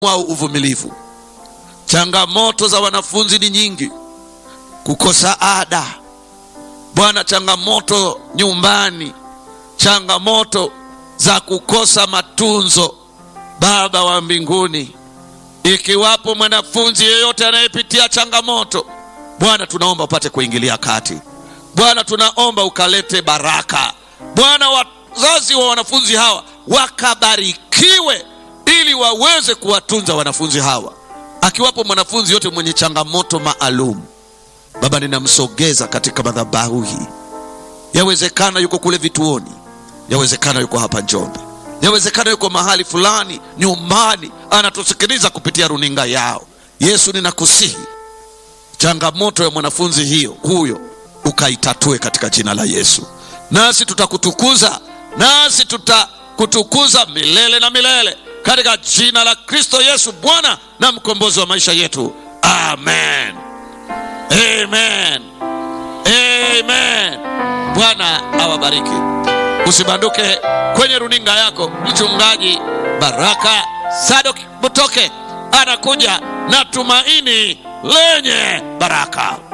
au uvumilivu. Changamoto za wanafunzi ni nyingi, kukosa ada Bwana, changamoto nyumbani, changamoto za kukosa matunzo. Baba wa mbinguni, ikiwapo mwanafunzi yeyote anayepitia changamoto, Bwana tunaomba upate kuingilia kati. Bwana tunaomba ukalete baraka. Bwana, wazazi wa wanafunzi hawa wakabarikiwe, ili waweze kuwatunza wanafunzi hawa. Akiwapo mwanafunzi yote mwenye changamoto maalum Baba, ninamsogeza katika madhabahu hii. Yawezekana yuko kule vituoni, yawezekana yuko hapa Njombe, yawezekana yuko mahali fulani nyumbani, anatusikiliza kupitia runinga yao. Yesu, ninakusihi changamoto ya mwanafunzi hiyo huyo ukaitatue katika jina la Yesu, nasi tutakutukuza, nasi tutakutukuza milele na milele katika jina la Kristo Yesu, Bwana na mkombozi wa maisha yetu, amen. Amen. Amen. Bwana awabariki. Usibanduke kwenye runinga yako. Mchungaji Baraka Sadok Butoke anakuja na tumaini lenye baraka.